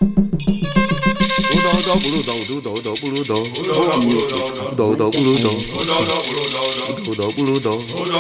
ụdọ ụdọ kpụrụ ụdọ ụdọ ụdọ ụdọ kpụrụ ụdọ ụdọ music ụdọ ụdọ kpụrụ ụdọ ụdọ kpụrụ ụdọ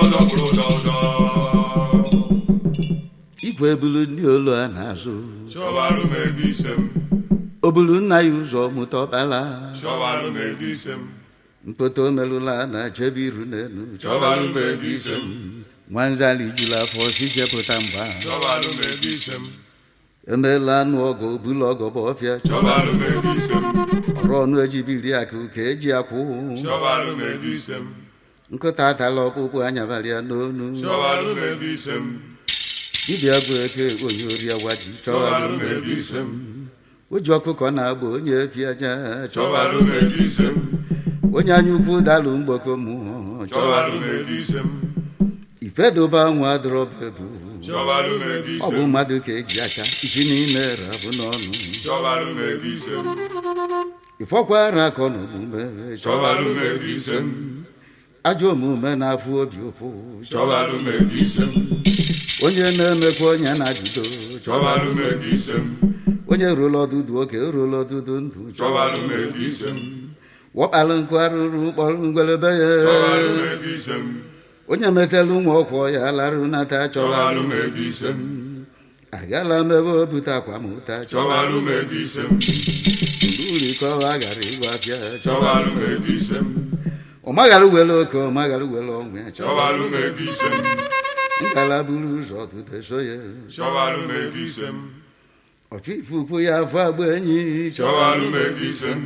igwe bulu ndị olu a na-azụ Chọwarụ m ego ise m, o bulu nna ya ụzọ mụta ọkpala chọwarụ m ego ise m, mkpọta omelụla na chebe iru n'elu chọwarụ m ego ise m, nwanzali juru afọ si jepụta mgba chọwarụ m ego ise m, emeela anụ ọgụ bulu ọgọ bụ ọfịa chọwarụ m ego ise m, ọrụ ọnụ ejibiri akụ ka eji akwụ chọwarụ m ego ise m, nkụta atala ọkpụkpụ anyabalị ya n'onu chọwarụ m ego ise m, dibịa bụ eke onye ori awaji chọwarụ m ego ise m, o ji ọkụkọ na-agba onye efi aja chọwarụ m ego ise m, onye anya ukwu dalụ mgbakọ mmụọ chọwarụ m ego ise m, ifedobe anwụ adọrọbebu chọwarụ m ego ọ ise bụ m, mmadụ ka eji aka isi n'ime rabụ n'ọnụ chọwarụ m ego ise m, ifọkwara akọ na omume chọwarụ m ego ise m, ajọ omume na-afụ obi ụfụ chọwarụ m ego ise m, onye na-emekwa onye na-ajụdo chọwarụ m ego ise m, onye rụrụ ọdụdụ oke rụrụ ọdụdụ ndụ chọwarụ m ego ise m, wọkpalụ nkụ arụrụ kpọrọ ngwelebe ya chọwarụ m ego ise m, onye metelu nwa ọkwọ ya larụ nata chọrọ chọwarụ m ego ise m, agala m ebe o bute akwamụta chọwarụ m ego ise m, uri ka ọ gara ịgwa bịa chọwarụ m ego ise m, ọ maghara were oke ọ maghara were ọnwa ya chọwarụ m ego ise m, ngala buru ụzọ tụte so ya chọwarụ m ego ise m, ọchụ ifufu ya afọ agba enyi chọwarụ m ego ise m,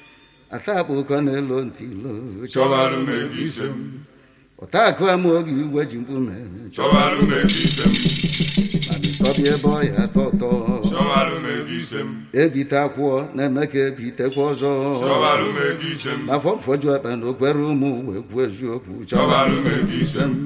atapụ ụkọ na-elo ntị ilo chọwarụ m ego ise m, ọta akụ ama oge igwe ji mkpume chọwarụ m ego ise m, mana ịtọbịa ebe ọ ya atọ ụtọ chọwarụ m ego ise m, ebite akwụọ na-eme ka ebitekwa ọzọ chọwarụ m ego ise m, n'afọ mfọju akpa na okwere ụmụ wee kwuo eziokwu chọwarụ m ego ise m,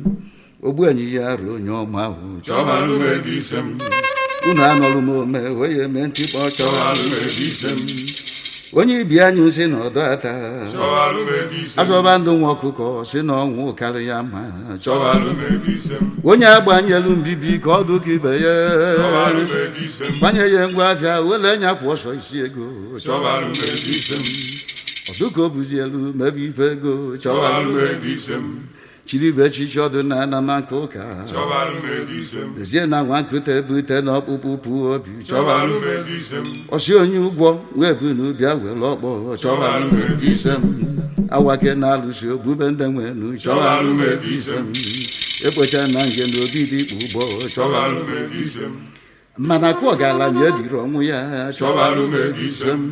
ogbu enyi ya ruo onye ọma ahụ chọwarụ m ego ise m, unu anọrụ m ome wee ya eme ntịkpọ chọwarụ chọrọ m ego ise m, onye ibi anyị si na ọdọ ata chọwarụ m ego ise m, azọba ndụ nwa ọkụkọ si na ọnwụ karị ya mma chọwarụ m ego ise m, onye agbanyelu mbibi ka ọ dụ ka ibe ya chọwarụ m ego ise m, gbanye ya ngwa afịa wele nya kwụ ọsọ isi ego chọwarụ m ego ise m, ọdụka o buzi elu mebe ife ego chọwarụ chọwarụ m ego ise m, chiribe echichi ọdụ na anamaka ụka chọwarụ m ego ise m, ezie na nwa nkụta ebute na ọkpụkpụ pụọ obi chọwarụ m ego ise m, ọsị onye ụgwọ wee bu n'ubịa were ọkpọ chọwarụ m ego ise m awake na-alụsi ogbube ndị nwenu chọwarụ m ego ise m ekpocha na nge na obi dị ikpu ụgbọ chọwarụ chọwarụ m ego ise m, mana kụ ọgaranya ebiri ọnwụ ya chọwarụ m ego ise m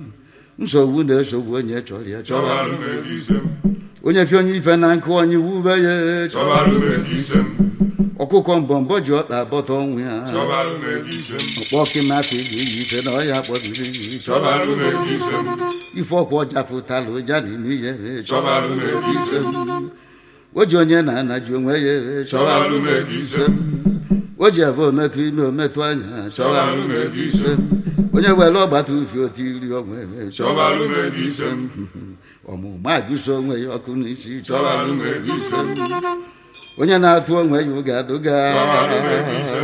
nsogbu na-esogbu onye chọrọ ya chọwarụ chọwarụ m ego ise m, onye fi onye ife na nkụ onye wube ya chọwarụ m ego ise m, ọkụkọ mbọmbọ ji ọkpa bọta ọnwụ ya chọwarụ m ego ise m, ọkpọ kịmakụ ga-eyi ife na ọya kpọbiri chọwarụ m ego ise m, ife ọkwa ọja fụtala ụja n'ime ihe Chọwarụ m ego ise m. o ji onye na-anaji onwe ya Chọwarụ m ego ise m. o ji ebe ometụ ime ometụ anya Chọwarụ m ego ise m. onye were ọgbata ufi otu iri onwe ya Chọwarụ m ego ise m. ọmụma agụso onwe ya ọkụ n'isi Chọwarụ m ego ise m. onye na-atụ onwe ya ụga adụga Chọwarụ m ego ise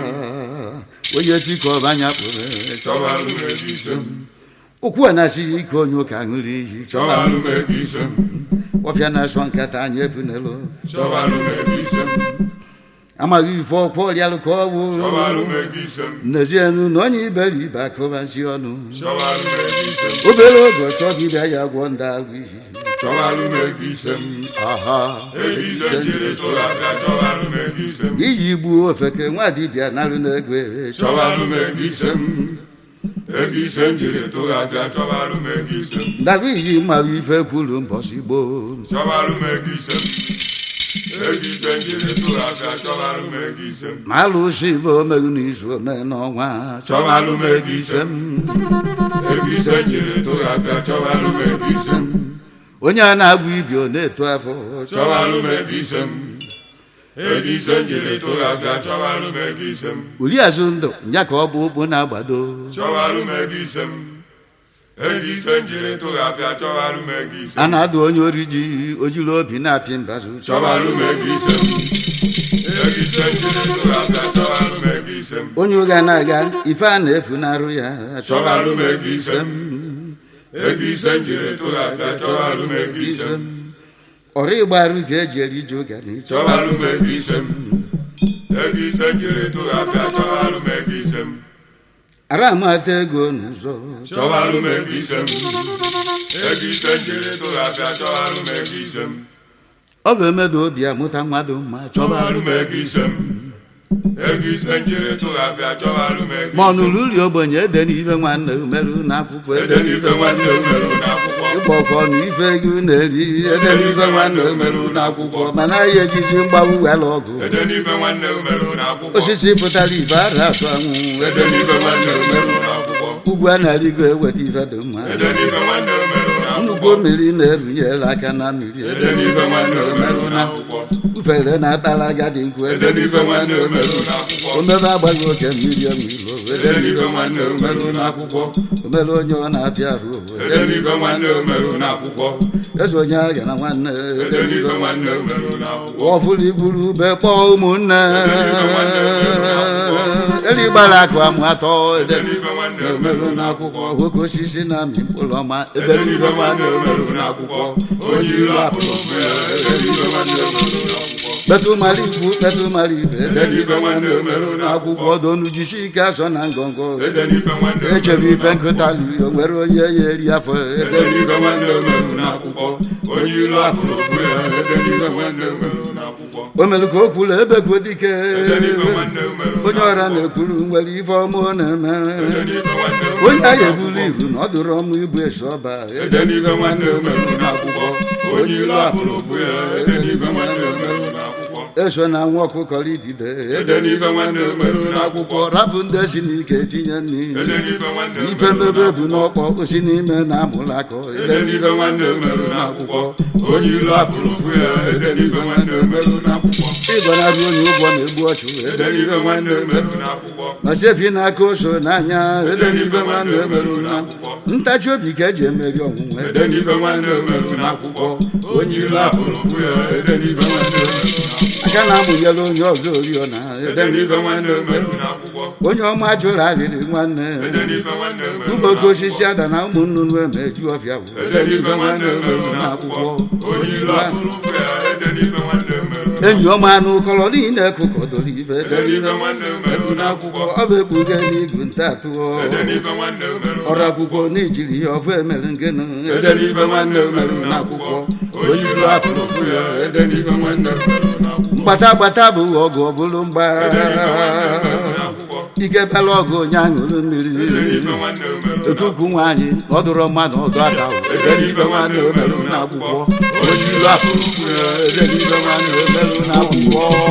onye tikọ ọbanya kpụrụ Chọwarụ m ego ise m. ụkwụ a na-asịghị ike onye ụka ṅụrụ iyi Chọwarụ m ego ise m. ọfịa na-asọ nkata anyị ebunelu Chọwarụ m ego ise m. amaghị ife ọkwa ọrịalụ ka ọ bụ Chọwarụ m ego ise m. n'ezienu na onye iberibe akụbazi ọnụ Chọwarụ m ego ise m. obere oge ọchọ dibịa ya gwọ ndị alụ iyi Chọwarụ m ego ise m. aha Ego ise m jiri tụrụ aka chọwarụ m ego ise m. iji gbuo ofeke nwa dibịa narụ n'ego Chọwarụ m ego ise m. Ego ise m jiri tụrụ aka chọwarụ m ego ise m. ndarụ iyi mmarụ ife kwuru mbọsị gboo Chọwarụ m ego ise m. Ego ise m jiri tụrụ aka chọwarụ m ego ise m. ma alụsị bụ omerụ n'izu ome n'ọnwa chọwarụ m ego ise m Ego ise m jiri tụrụ aka chọwarụ m ego ise m. onye a na-abụ ibi ọ na-eto afọ Chọwarụ m ego ise m. Ego ise m jiri tụrụ aka chọwarụ m ego ise m. uli azụ ndụ nya ka ọ bụ ụkpụ na-agbado Chọwarụ m ego ise m. Ego ise m jiri tụrụ aka chọwarụ m ego ise a m. na-adụ onye ori ji ojiri obi na-apị mbazụ Chọwarụ m ego ise m. Ego ise m jiri tụrụ aka chọwarụ m ego ise m. ise m onye ụga na-aga ife a na-efu n'arụ ya chọbalụ m ego ise m ego ise m jiri tụghafịa chọbalụ m ego ise m ọrụ ịgbarụ ka eji eri ije ụga na ịchọ chọbalụ m ego ise m ego ise m jiri tụghafịa chọbalụ m ego ise m ara amata ego n'ụzọ chọbalụ m ego ise m ego ise m jiri tụghafịa chọbalụ m ego ise m ọ bụ emedo obi amụta mmadụ mma chọbalụ chọbalụ m ego ise m ego ise m jiri tụghafịa chọbalụ m ego ma ọ ise m nụrụ uri ogbenye ede n'ife nwanne umerụ n'akwụkwọ ede ede n'ife nwanne m merụ n'akwụkwọ ịgba ọkọ na ife ego na-eri ede n'ife nwanne umerụ n'akwụkwọ mana ya ejiji mgbawu wela ọgụ ede n'ife nwanne m merụ n'akwụkwọ osisi pụtara ife ara atụ anwụ ede n'ife nwanne m merụ n'akwụkwọ ugwu a na-arịgo eweta ife dị mma ede n'ife nwanne m merụ nnukwu n'akwụkwọ mmiri na-erunyere aka na mmiri ede n'ife nwanne m merụ n'akwụkwọ ufere na-akpara agadi nkwu ede n'ife nwanne m merụ n'akwụkwọ omebe agbaghị oke mmiri ọmụilo ede n'ife nwanne m merụ n'akwụkwọ omere onye ọ na-apịa arụ ede n'ife nwanne m merụ n'akwụkwọ eze onye agha na nwanne ede n'ife nwanne m merụ n'akwụkwọ ọfụrụ igburu ube kpọọ ụmụnne eri gbara akụ amụ atọ ede n'ife nwanne m merụ n'akwụkwọ nwoke osisi na amị mkpụrụ ọma ebe ede n'ife nwanne m merụ n'akwụkwọ onye ilu apụrụ ofu ya ede n'ife nwanne m merụ n'akwụkwọ kpetụ mara ikwu kpetụ mara ibe ede n'ife nwanne m merụ n'akwụkwọ akwụkwọ donu jisi ike asọ na ngọngọ ede n'ife nwanne m echebe merụ ife nkụta liri o nwere onye ya eri afọ ede n'ife nwanne m merụ n'akwụkwọ onye ilu apụrụ ofu ya ede n'ife nwanne m merụ n'akwụkwọ o mere ka o kwuru ebekwu dike ede n'ife nwanne m merụ onye ọra na-ekwuru nwere ife ọma ọ na-eme ede n'ife nwanne m onye agha merụ ebulu iru na ọ dụrụ ọmụ ibu esi ọba ede n'ife nwanne m merụ n'akwụkwọ onye ilu apụrụ ofu ya ede n'ife nwanne m merụ n'akwụkwọ eso na nwa ọkụkọ idide ede n'ife nwanne m merụ n'akwụkwọ rapụ ndị si n'ike tinye nri ede n'ife nwanne m ife merụ mmebe bụ n'akwụkwọ n'ọkpọ osi n'ime na amụrụ akọ ede n'ife nwanne m merụ n'akwụkwọ onye ilu apụrụ ofu ya ede n'ife nwanne m merụ n'akwụkwọ ịgọnarị onye ụgwọ na-egbu ọchụ ede n'ife nwanne m merụ n'akwụkwọ ma sefi n'aka oso n'anya ede n'ife nwanne m merụ n'akwụkwọ ntachi obi ka eji emeri ọnwụnwe ede n'ife nwanne m merụ n'akwụkwọ onye ilu apụrụ ofu ya ede n'ife nwanne m merụ n'akwụkwọ aka na-amụnyere onye ọzọ oriọna ede n'ife nwanne m merụ n'akwụkwọ onye ọma jụrụ arịrị nwanne ede n'ife nwanne m merụ ụmụ oke osisi ada na ụmụ nnụnụ emeju ọfịa bụ ede n'ife nwanne m merụ n'akwụkwọ onye ilu apụrụ ofu ya ede n'ife nwanne m merụ enyi ọma anụ kọrọ niile kụkọdoro ife ede n'ife nwanne m merụ n'akwụkwọ ọ bụ ekpuge n'igu nta atụọ ede n'ife nwanne m merụ ọrụ akwụkwọ n'ijiri ya ọfụ emere ngenu ede n'ife nwanne m merụ n'akwụkwọ onye ilu apụrụ ofu ya ede n'ife nwanne m merụ n'akwụkwọ mgbata gbata bụ ọgụ ọbụlụ mgba ede n'ife nwanne m merụ n'akwụkwọ ike bela ọgụ onye aṅụrụ mmiri ede n'ife nwanne m merụ otukwu nwaanyị na ọ dụrụ mmadụ ọdụ aka ede n'ife nwanne m merụ n'akwụkwọ onye ilu apụrụ ofu ya ede n'ife nwanne m merụ n'akwụkwọ n'akwụkwọ